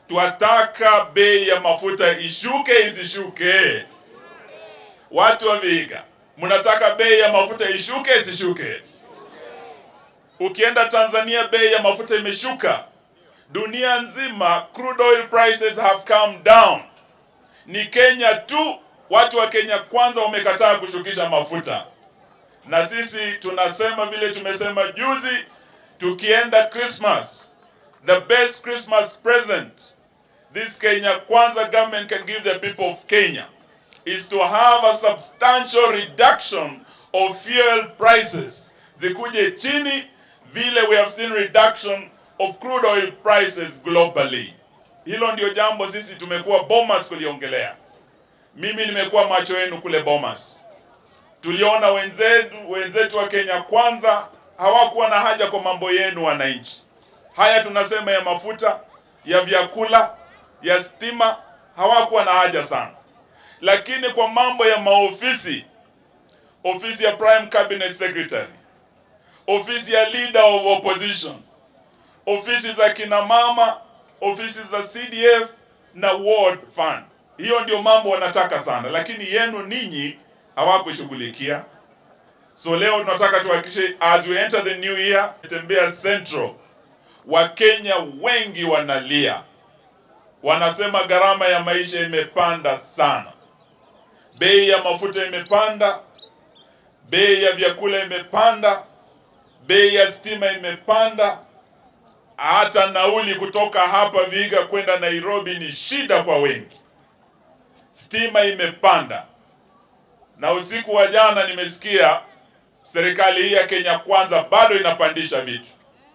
twataka bei ya mafuta ishuke isishuke? Watu wa Vihiga, mnataka bei ya mafuta ishuke isishuke? Ukienda Tanzania bei ya mafuta imeshuka, dunia nzima crude oil prices have come down. Ni Kenya tu, watu wa Kenya kwanza wamekataa kushukisha mafuta, na sisi tunasema vile tumesema juzi, tukienda Christmas, the best Christmas present this Kenya Kwanza government can give the people of Kenya is to have a substantial reduction of fuel prices zikuje chini vile we have seen reduction of crude oil prices globally. Hilo ndio jambo sisi tumekuwa Bomas kuliongelea. Mimi nimekuwa macho yenu kule Bomas, tuliona wenzetu wenzetu wa Kenya Kwanza hawakuwa na haja kwa mambo yenu wananchi. Haya tunasema ya mafuta, ya vyakula, ya stima, hawakuwa na haja sana, lakini kwa mambo ya maofisi, ofisi ya Prime Cabinet Secretary, ofisi ya Leader of Opposition, ofisi za kina mama, ofisi za CDF na Ward Fund. Hiyo ndio mambo wanataka sana, lakini yenu ninyi hawakushughulikia. So leo tunataka tuhakikishe as we enter the new year, tembea Central, Wakenya wengi wanalia, wanasema gharama ya maisha imepanda sana, bei ya mafuta imepanda, bei ya vyakula imepanda, bei ya stima imepanda, hata nauli kutoka hapa Vihiga kwenda Nairobi ni shida kwa wengi. Stima imepanda, na usiku wa jana nimesikia serikali hii ya Kenya Kwanza bado inapandisha vitu.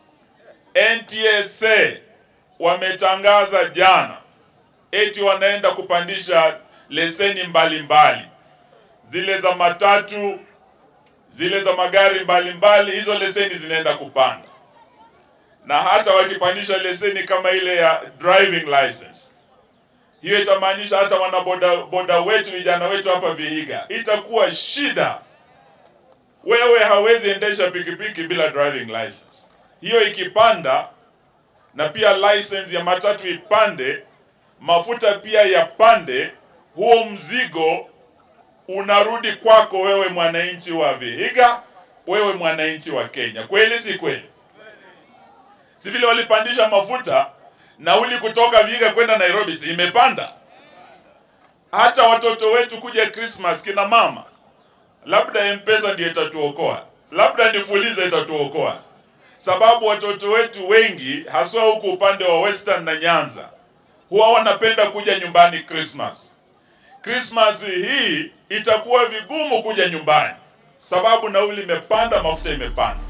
NTSA wametangaza jana eti wanaenda kupandisha leseni mbalimbali mbali. Zile za matatu, zile za magari mbalimbali mbali, hizo leseni zinaenda kupanda, na hata wakipandisha leseni kama ile ya driving license, hiyo itamaanisha hata wanaboda boda wetu vijana wetu hapa Vihiga itakuwa shida. Wewe hawezi endesha pikipiki bila driving license. Hiyo ikipanda na pia license ya matatu ipande, mafuta pia yapande, huo mzigo unarudi kwako wewe mwananchi wa Vihiga, wewe mwananchi wa Kenya. Kweli si kweli? Si vile walipandisha mafuta, nauli kutoka Vihiga kwenda Nairobi si imepanda? Hata watoto wetu kuja Christmas, kina mama, labda M-Pesa ndiyo itatuokoa, labda ni Fuliza itatuokoa sababu watoto wetu wengi haswa huku upande wa Western na Nyanza huwa wanapenda kuja nyumbani Christmas. Christmas hii itakuwa vigumu kuja nyumbani sababu nauli imepanda, mafuta imepanda.